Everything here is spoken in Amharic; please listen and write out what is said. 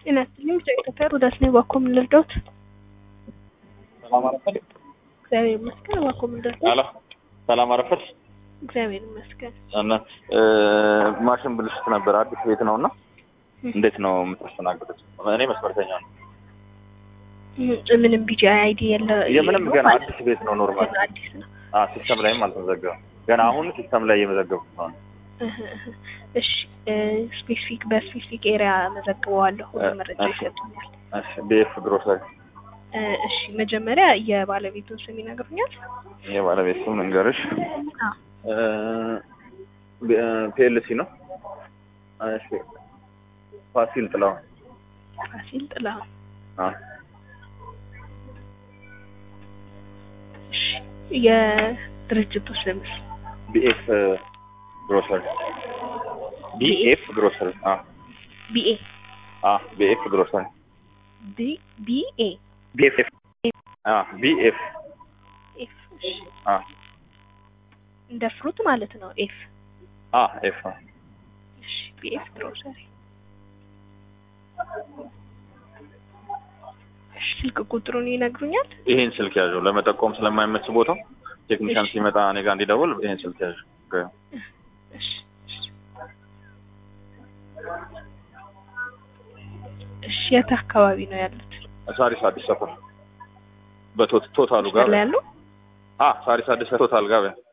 ጤና ይስጥልኝ። ኢትዮጵያ ሮዳስ ነኝ። እባክዎ ምን ልርዳዎት? ሰላም አረፈድ። እግዚአብሔር ይመስገን። እባክዎ ምን ልርዳዎት? አሎ ሰላም አረፈድ። እግዚአብሔር ይመስገን። እና ማሽን ብልሽት ነበር። አዲስ ቤት ነው እና እንዴት ነው የምታስተናግዱት? እኔ መስመርተኛ ነው። ም- ምንም ቢጂ አይዲ የለ የምንም የለውም ገና ማለት አዲስ ቤት ነው። ኖርማል ገና አዲስ ነው። ሲስተም ላይም አልተመዘገበም። ገና አሁን ሲስተም ላይ እየመዘገብኩት ነው። እህ እህ። እሺ ስፔሲፊክ በስፔሲፊክ ኤሪያ መዘግበዋለሁ። ሁሉ መረጃ እሺ። ይሰጡኛል። እሺ ቢኤፍ ግሮሰሪ እ፣ እሺ መጀመሪያ የባለቤቱን ስም ይነግሩኛል? የባለቤት ስም ልንገርሽ። አዎ ፒኤልሲ ነው። እሺ ፋሲል ጥላሁን። ፋሲል ጥላሁን። አዎ እሺ የድርጅቱ ስምስ? ቢኤፍ ግሮሰሪ ቢኤፍ ግሮሰሪ። አዎ ቢኤ አዎ ቢኤፍ ግሮሰሪ ቢ ቢኤ ቢኤፍ አዎ ቢኤፍ ኤፍ እሺ አዎ እንደ ፍሩት ማለት ነው። ኤፍ አዎ ኤፍ እሺ ቢኤፍ ግሮሰሪ። እሺ ስልክ ቁጥሩን ይነግሩኛል? ይሄን ስልክ ያዥው ለመጠቆም ስለማይመች ቦታው ቴክኒሻን እሺ። ሲመጣ እኔ ጋር እንዲደውል ይሄን ስልክ ያዥው። እሺ እሺ። እሺ የት አካባቢ ነው ያሉት? ሳሪስ አዲስ ሰፈር በቶታሉ ጋር ላይ ያለው? አ ሳሪስ አዲስ ቶታል ጋር